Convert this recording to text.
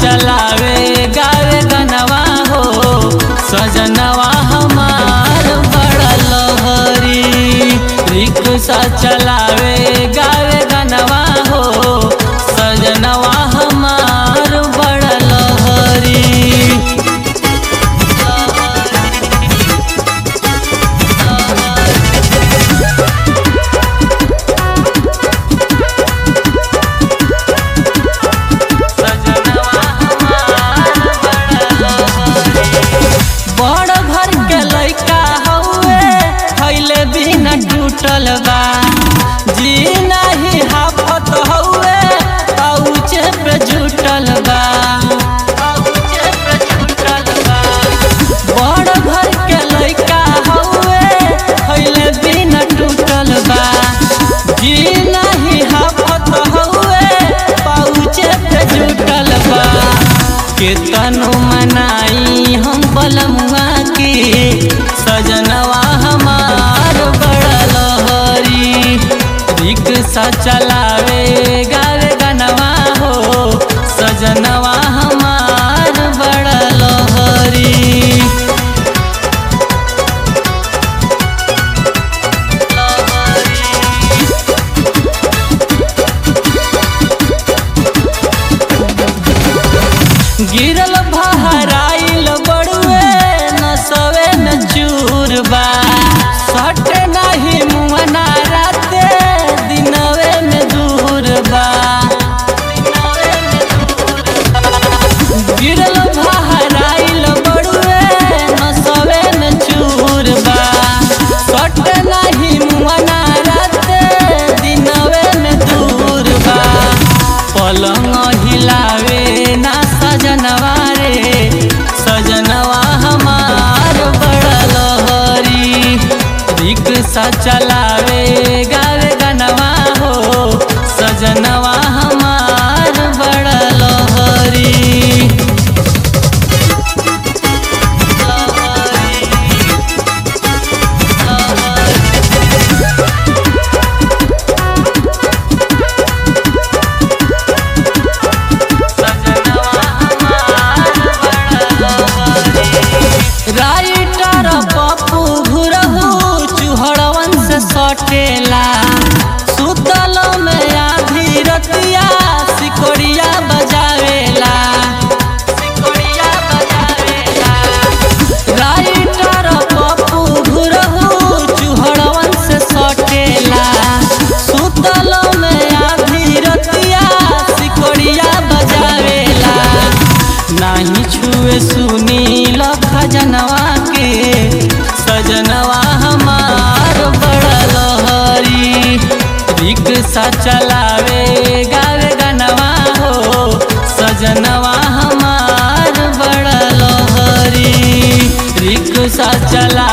चलावे गावे गनवा हो सजनवा हमार बड़ा लहरी रिक्शा चलावे गावे गनवा हो सजनवा हमार बड़ा लहरी बड़ घर के लइका हउए खैले बिना टूटल बा जी नाही हाफत हउए पहुँचे पे जुटल बा पहुँचे पे जुटल बा बड़ घर के लइका हउए खैले बिना टूटल बा जी नाही हाफत हउए पहुँचे पे जुटल बा केतनो मनाई हम बलमुआ के सजनवा हमार बड़ा लहरी रिक्शा चलावे गावे गनवा हो सजनवा हमार बड़ा लहरी गिरल बहराइल बड़ुए नसवे न चूरबा सट नाही मुअना राते दिनवे में दूरबा गिरल बहराइल बड़ुए नसवे न चूरबा सट नाही मुअना राते दिनवे में दूरबा पलंग हिलावे ना सजनवा रे सजनवा हमार बड़ा लहरी रिक्शा चलावे गावे गनवा हो सजनवा हमार बड़ा लहरी राइटर पप्पू घुरहु चुहड़वन से सटेला सुतल में आधी रतिया सिकोड़िया बजावेला सिकोड़िया बजावेला राइटर पप्पू घुरहु चुहड़वन से सटेला सुतल में आधी रतिया सिकोड़िया बजावेला नाही छुए सुनील खजनवा के सजनवा हमार बड़ा लहरी रिक्शा चलावे गावे गनवा हो सजनवा हमार बड़ा लहरी रिक्शा चला